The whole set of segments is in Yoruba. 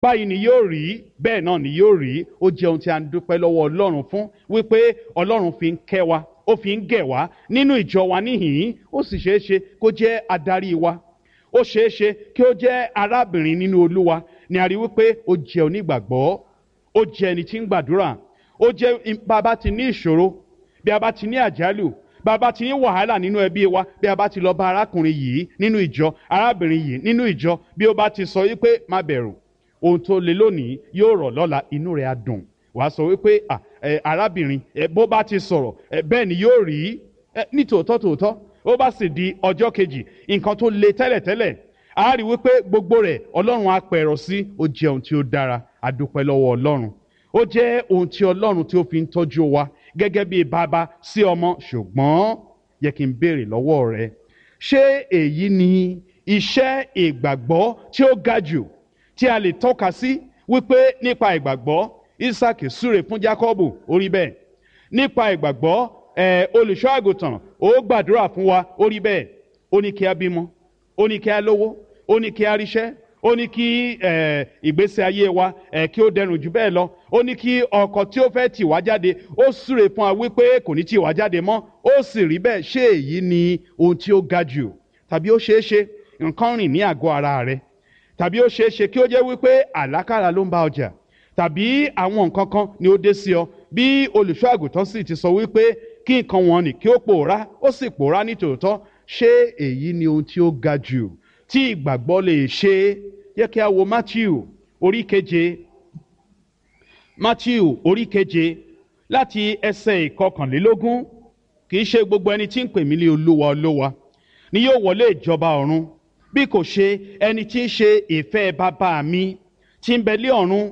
báyìí ni yóò rí bẹ́ẹ̀ náà ni yóò rí ó jẹ́ ohun tí a ń dúpẹ́ lọ́wọ́ ọlọ́run fún wípé ọlọ́run fi ń kẹ́ wa ó fi ń gẹ̀ wá nínú ìjọ wa níhìn-ín ó sì ṣeé ṣe kó jẹ́ adarí wa ó ṣeé ṣe kí ó jẹ́ arábìnrin nínú olúwa ni a rí wípé ó jẹ́ onígbàgbọ́ ó jẹ́ ẹni tí ń gbàdúrà ó jẹ́ bàbá ti ní ìṣòro bí a bá ti ní àjálù bí a bá ti ní wàhálà nínú ẹbí wa bí a bá ti lọ bá arákùnrin yìí nínú ìjọ arábìnrin yìí nínú ìjọ bí ó bá ti sọ wípé má bẹ̀rù ohun tó le lónìí yóò rọ̀ lọ́la inú rẹ̀ á dùn wàá sọ wípé arábìnrin bó bá ti sọ̀rọ̀ bẹ́ẹ̀ ni yóò rí ní tòótọ́ tòótọ́ ó bá sì di ọjọ́ kejì nǹkan tó le tẹ́lẹ̀tẹ́lẹ̀ a rí wípé gbogbo rẹ̀ ọlọ́run á pẹ̀rọ sí ó jẹ́ ohun tí ó dára a dúpẹ́ lọ́wọ́ ọlọ́run ó jẹ́ ohun tí ọlọ́run tí ó fi ń tọ́jú wa gẹ́gẹ́ bí bàbá sí ọmọ ṣùgbọ́n yẹ kí n béèrè lọ́wọ́ rẹ ṣé èyí ni iṣẹ́ ìgbàgbọ́ tí ó ga jù tí a lè tọ́ka sí wípé nípa ìgbàgbọ́ isaac súre fún jacobu orí bẹ́ẹ̀ nípa ìgbàgbọ́ ẹ̀ olùṣọ́ àgùntàn ó gbàdúrà fún wa orí bẹ́ẹ̀ ó ní kí a bímọ ó ní kí a lówó ó ní kí a ríṣẹ́ ó ní kí ìgbésí ayé wa kí ó dẹrùn jù bẹ́ẹ̀ lọ ó ní kí ọkọ tí ó fẹ́ tì wá jáde ó súre fún wa wípé kò ní tì wá jáde mọ́ ó sì rí bẹ́ẹ̀ ṣé èyí ni ohun tí ó ga jù tàbí ó ṣeé ṣe nǹkan rìn ní àgọ́ ara rẹ tàbí ó ṣeé ṣe kí ó jẹ́ wípé àlákàrà ló ń bá ọjà tàbí àwọn nǹkan kan ni ó dé sí ọ bí olùṣọ́ àgùntàn sì ti sọ wípé kí nǹkan wọn nì kí ó pòórá ó sì pòórá ní tòótọ́ ṣé èyí ni ohun tí ó ga jù tí ìgbàgbọ́ lè ṣe yẹ kí a wo matthew orí keje matthew orí keje láti ẹsẹ̀ ìkọkànlélógún kì í ṣe gbogbo ẹni tí ń pè mí ní olúwa olúwa ni yóò wọlé ìjọba ọ̀run bí kò ṣe ẹni tí ń ṣe ìfẹ́ bàbá mi tí ń bẹ lé ọ̀run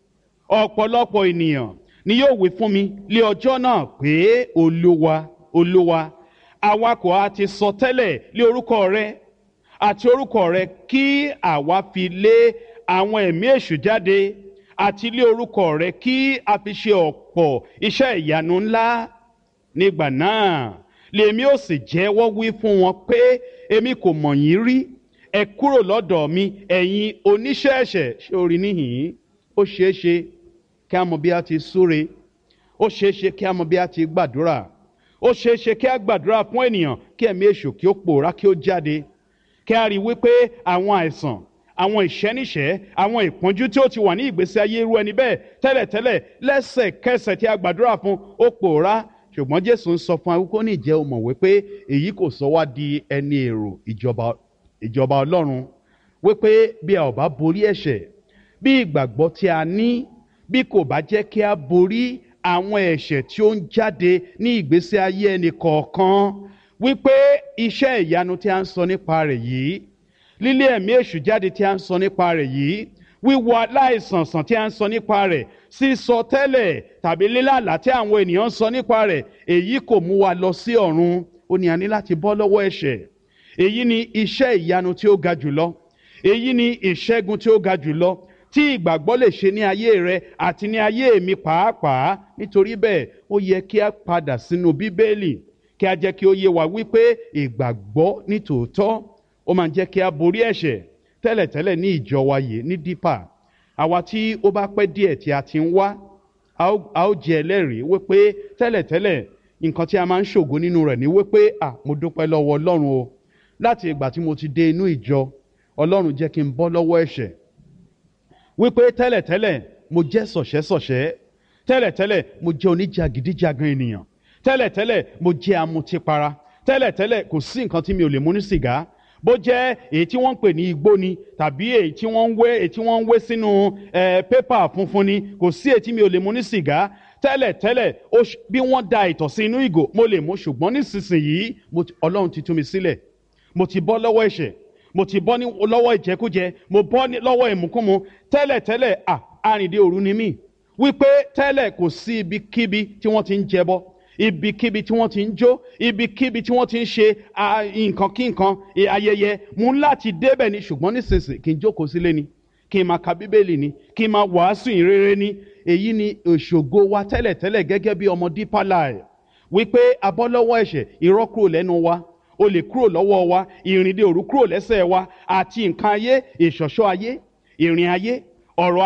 ọ̀pọ̀lọpọ̀ ènìyàn ni yóò wí fún mi lé ọjọ́ náà pé olúwa olúwa àwa kò á ti sọ tẹ́lẹ̀ lé orúkọ rẹ àti orúkọ rẹ kí àwa fi lé àwọn ẹ̀mí èṣù jáde àti lé orúkọ rẹ kí a fi ṣe ọ̀pọ̀ iṣẹ́ ìyanu ńlá nígbà náà lèmi ò sì jẹ́wọ́ wí fún wọn pé èmi kò mọ̀ yín rí ẹ kúrò lọ́dọ̀ mi ẹ̀yin oníṣẹ́ ẹ̀ṣẹ̀ ṣé orí níhìn-ín ó ṣeé ṣe kí a mọ bí a ti súre ó ṣeé ṣe kí a mọ bí a ti gbàdúrà ó ṣeé ṣe kí a gbàdúrà fún ènìyàn kí ẹ̀mí èṣù kí ó pòórá kí ó jáde kí a rí i wípé àwọn àìsàn àwọn ìṣẹ́níṣẹ́ àwọn ìpọ́njú tí ó ti wà ní ìgbésí ayé irú ẹni bẹ́ẹ̀ tẹ́lẹ̀tẹ́lẹ̀ lẹ́sẹ̀kẹsẹ̀ tí a gbàdúrà fún ó pòórá ṣùgbọ́n jésù ń sọ fún wa wípé ó ní ìjẹ́ o mọ̀ wípé èyí kò sọ wá di ẹni èrò ìjọba ìjọba ọlọ́run wípé bí a ò bá borí ẹ̀ṣẹ̀ bí ìgbàgbọ́ tí a ní bí kò bá jẹ́ kí a borí àwọn ẹ̀ṣẹ̀ tí ó ń jáde ní ìgbésí ayé ẹnì kọ̀ọ̀kan wípé iṣẹ́ ìyanu tí a ń sọ nípa rẹ̀ yìí lílé ẹ̀mí èṣù jáde tí a ń sọ nípa rẹ̀ yìí wíwọ aláìsànsàn tí a ń sọ nípa rẹ̀ sísọ tẹ́lẹ̀ tàbí lílàlá tí àwọn ènìyàn ń sọ nípa rẹ̀ èyí kò mú wa lọ sí ọ̀run ó ní a ní láti bọ́ lọ́wọ́ ẹ̀ṣẹ̀ èyí ni iṣẹ́ ìyanu tí ó ga jùlọ èyí ni ìṣẹ́gun tí ó ga jùlọ tí ìgbàgbọ́ lè ṣe ní ayé rẹ àti ní ayé mi pàápàá nítorí bẹ́ẹ̀ ó yẹ kí a padà sínú bíbélì kí a jẹ́ kí ó yé wa wípé ìgbàgbọ́ ní tòótọ́ ó máa ń jẹ́ kí a borí ẹ̀ṣẹ̀ tẹ́lẹ̀tẹ́lẹ̀ ní ìjọ wa yìí ní dípà àwa tí ó bá pẹ́ díẹ̀ tí a ti ń wá a ó jẹ́ ẹlẹ́rìí wípé tẹ́lẹ̀tẹ́lẹ̀ nǹkan tí a máa ń ṣògo nínú rẹ̀ ní wípé à mo dúpẹ́ lọ́wọ́ ọlọ́run o láti ìgbà tí mo ti dé inú ìjọ ọlọ́run jẹ́ kí n bọ́ lọ́wọ́ ẹ̀ṣẹ̀ wípé tẹ́lẹ̀tẹ́lẹ̀ mo jẹ́ sọ̀ṣẹ́sọ̀ṣẹ́ tẹ́lẹ̀tẹ́lẹ̀ mo jẹ́ oníjàgídíjàgan ènìyàn tẹ́lẹ̀tẹ́lẹ̀ mo jẹ́ amutipara tẹ́lẹ̀tẹ́lẹ̀ kò sí nǹkan tí mi ò lè mú ní sìgá bó jẹ́ èyí tí wọ́n ń pè ní igbó ni tàbí èyí tí wọ́n ń wé èyí tí wọ́n ń wé sínú pépà funfun ni kò sí èyí tí mi ò lè mú ní sìgá tẹ́lẹ̀tẹ́lẹ̀ bí wọ́n da ìtọ̀ sí inú ìgò mo lè mú ṣùgbọ́n nísinsìnyí ọlọ́run ti tú mi sílẹ̀ mo ti bọ́ lọ́wọ́ ẹ̀ṣẹ̀ mo ti bọ́ lọ́wọ́ ìjẹkújẹ mo bọ́ lọ́wọ́ ìmúkúmu tẹ́lẹ̀tẹ́lẹ̀ à arìndé òru ni mí wípé tẹ́lẹ̀ kò sí ibikíbi tí wọ́n ti ń jẹbọ ibikíbi tí wọ́n ti ń jó ibikíbi tí wọ́n ti ń ṣe nǹkan kí nǹkan ayẹyẹ mú láti débẹ̀ ni ṣùgbọ́n nísinsìnyí kí n jókòó sílé ni kí n máa ka bíbélì ni kí n máa wàásù ìrere ni èyí ni òṣògo wa tẹ́lẹ̀tẹ́lẹ̀ gẹ́gẹ́ bí ọmọ Deeper Life wípé abọ́lọ́wọ́ ẹ̀ṣẹ̀ irọ́ kúrò lẹ́nu wa olè kúrò lọ́wọ́ wa ìrìndè òru kúrò lẹ́sẹ̀ wa àti nǹkan ayé ìṣọ̀ṣọ́ ayé ìrìn ayé ọ̀rọ̀